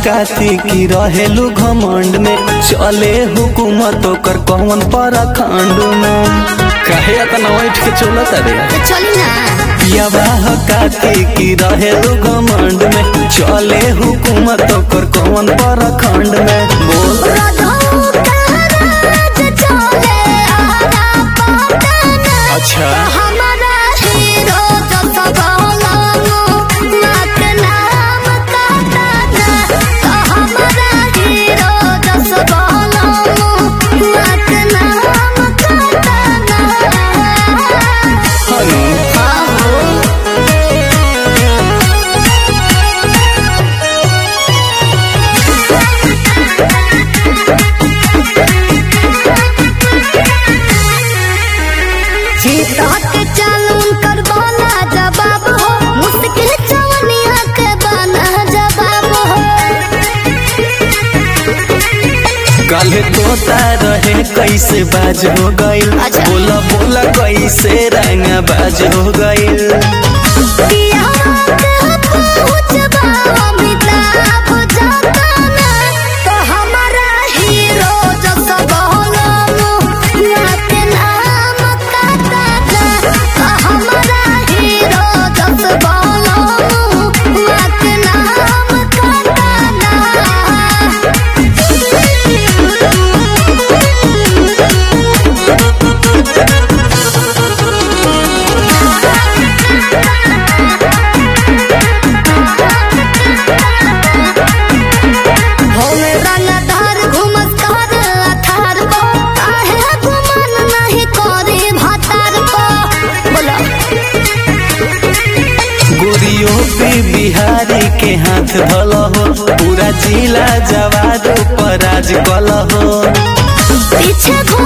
हकाती की रहेलू घमंड में चले हुकूमत ओकर कौन परखंड में काहे इतना बैठ के चलत रे तो चली ना पियावा हकाती की रहेलू घमंड में चले हुकूमत ओकर कौन परखंड में बोल रधो राज चले आरा पटना अच्छा हमारा हीरो जो सबलानो नाक नाम काटाना तो हमारा हीरो जो सबलानो नाक नाम काटाना हनु सीता के चालून कर बोला जवाब हो मुश्किल चवनिया के बना जवाब हो काले तोता रहे कैसे बाज हो गइल अच्छा। बोला बोला कैसे रंग बाज हो गइल पिया के पहुँचबा अमिताभ जताना तो हमारा हीरो जो सबलानो नाक नाम काटाना तो हमारा हीरो जो सबलानो नाक नाम होमे रंगदार घुमस कर अथार को काहे गुमान नहीं करे भातार को बोला गोरियो पे बिहारी के हाथ धल हो पूरा जिला जवाद पर राज कल हो पीछे घूम